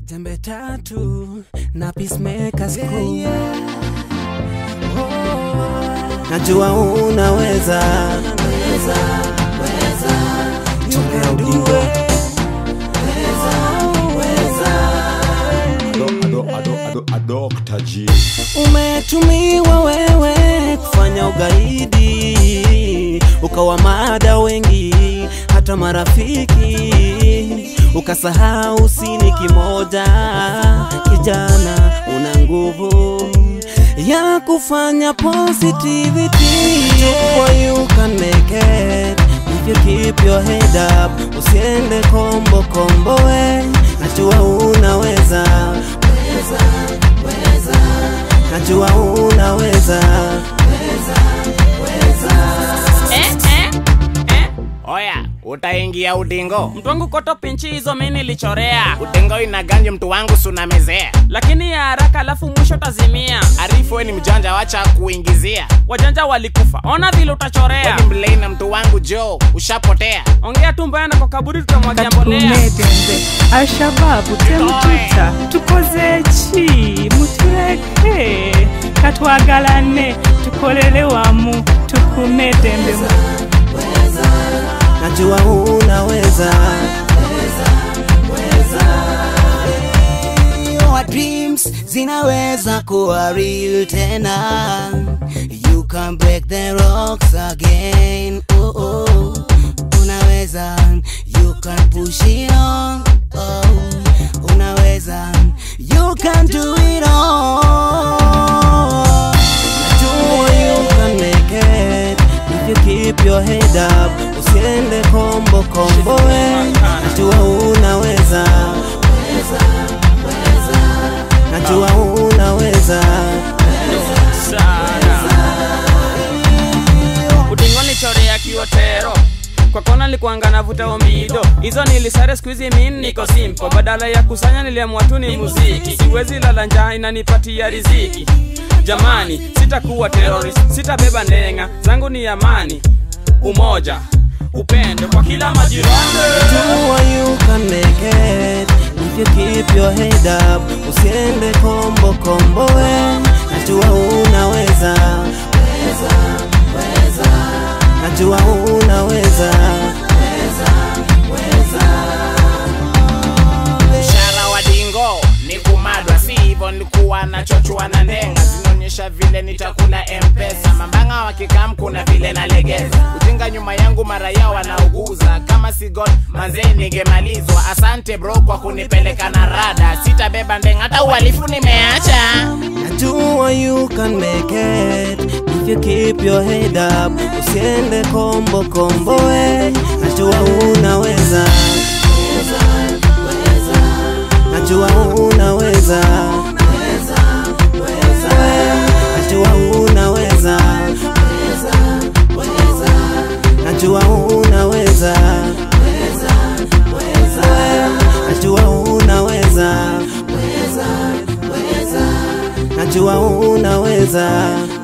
Jembe tatu na peacemaker school. Najua unaweza Chongea udingo Ado, ado, ado, ado, Dr. G. Umetumiwa wewe kufanya ugaidi, ukawa mada wengi, hata marafiki, ukasahau sini kimoja. Kijana, una nguvu ya kufanya positivity, Sure you can make it if you keep your head up, usiende kombo kombo, we najua unaweza najua unaweza Eh, eh, eh. Oya, utaingia udingo. Mtu wangu koto pinchi hizo mi nilichorea, Udingo inaganje mtu wangu sunamezea. lakini ya haraka alafu mwisho tazimia. Arifu we ni mjanja, wacha kuingizia. Wajanja walikufa, ona vile We utachorea. ni mlei na mtu wangu jo, ushapotea. Ongea tu mbaya na kwa kaburi tutamwagia mbolea. katukumedembe ashababu temututa tukoze ki mutureke katwagalane tukolere wamu tukumedembe najua unaweza Your dreams zinaweza kuwa real tena you can break the rocks again oh, oh. unaweza you can push it on oh. unaweza you can do it all Najua you can make it if you keep your head up usiende kombo kombo we najua unaweza najua unaweza Udingoni chorea kiotero kwa kona nilikuanga navuta omido hizo nilisare skuizi min niko simpo badala ya kusanya niliamua tu ni muziki siwezi lala njaa inanipatia riziki jamani sitakuwa terrorist sitabeba ndenga zangu ni amani umoja upendo kwa kila majirani Najua you can make it if you keep your head up usiende kombo kombo we najua unaweza najua unaweza Mshara wa dingo ni kumadwa, si hivyo nilikuwa nachochua na ndenga, zinaonyesha vile nitakula mpesa. Mambanga wakikam kuna vile nalegeza, ujinga nyuma yangu mara yao wanauguza. Kama si God manze ningemalizwa. Asante bro kwa kunipeleka na rada, sitabeba ndenga hata uhalifu nimeacha. Najua you can make it if you keep your head up usiende kombo kombo we najua unaweza najua unaweza najua unaweza najua unaweza najua unaweza najua unaweza